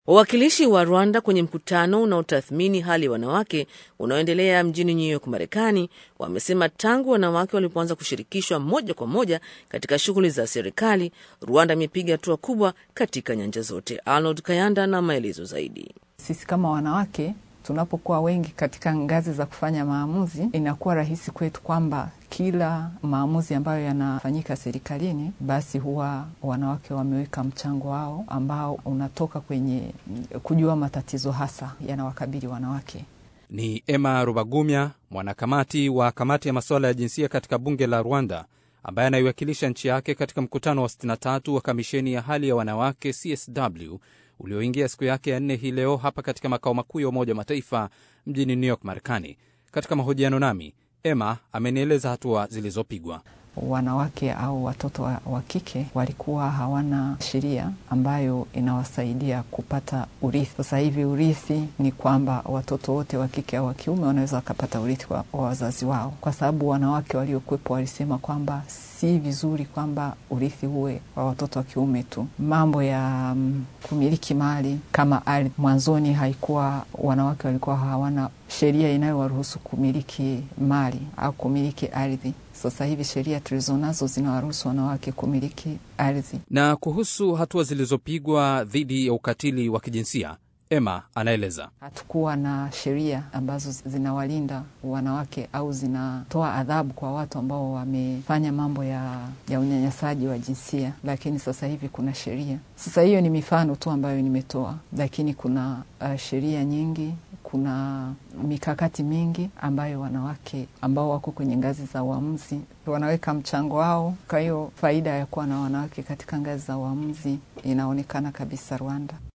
Wawakilishi wa Rwanda kwenye mkutano unaotathmini hali ya wanawake unaoendelea mjini New York, Marekani, wamesema tangu wanawake walipoanza kushirikishwa moja kwa moja katika shughuli za serikali, Rwanda imepiga hatua kubwa katika nyanja zote. Arnold Kayanda na maelezo zaidi. Sisi kama wanawake tunapokuwa wengi katika ngazi za kufanya maamuzi, inakuwa rahisi kwetu kwamba kila maamuzi ambayo yanafanyika serikalini, basi huwa wanawake wameweka mchango wao ambao unatoka kwenye kujua matatizo hasa yanawakabili wanawake. Ni Emma Rubagumya, mwanakamati wa kamati ya masuala ya jinsia katika bunge la Rwanda, ambaye anaiwakilisha nchi yake katika mkutano wa 63 wa kamisheni ya hali ya wanawake CSW ulioingia siku yake ya nne hii leo hapa katika makao makuu ya Umoja wa Mataifa mjini New York, Marekani. Katika mahojiano nami, Emma amenieleza hatua zilizopigwa. Wanawake au watoto wa, wa kike walikuwa hawana sheria ambayo inawasaidia kupata urithi. Sasa hivi urithi ni kwamba watoto wote wa kike au wa kiume wanaweza wakapata urithi wa, wa wazazi wao, kwa sababu wanawake waliokuwepo walisema kwamba si vizuri kwamba urithi uwe wa watoto wa kiume tu. Mambo ya um, kumiliki mali kama ardhi, mwanzoni haikuwa, wanawake walikuwa hawana sheria inayowaruhusu kumiliki mali au kumiliki ardhi. Sasa hivi sheria tulizonazo zinawaruhusu wanawake kumiliki ardhi. Na kuhusu hatua zilizopigwa dhidi ya ukatili wa kijinsia, Emma anaeleza. Hatukuwa na sheria ambazo zinawalinda wanawake au zinatoa adhabu kwa watu ambao wamefanya mambo ya, ya unyanyasaji wa jinsia, lakini sasa hivi kuna sheria. Sasa hiyo ni mifano tu ambayo nimetoa, lakini kuna uh, sheria nyingi kuna mikakati mingi ambayo wanawake ambao wako kwenye ngazi za uamuzi wanaweka mchango wao. Kwa hiyo faida ya kuwa na wanawake katika ngazi za uamuzi inaonekana kabisa Rwanda.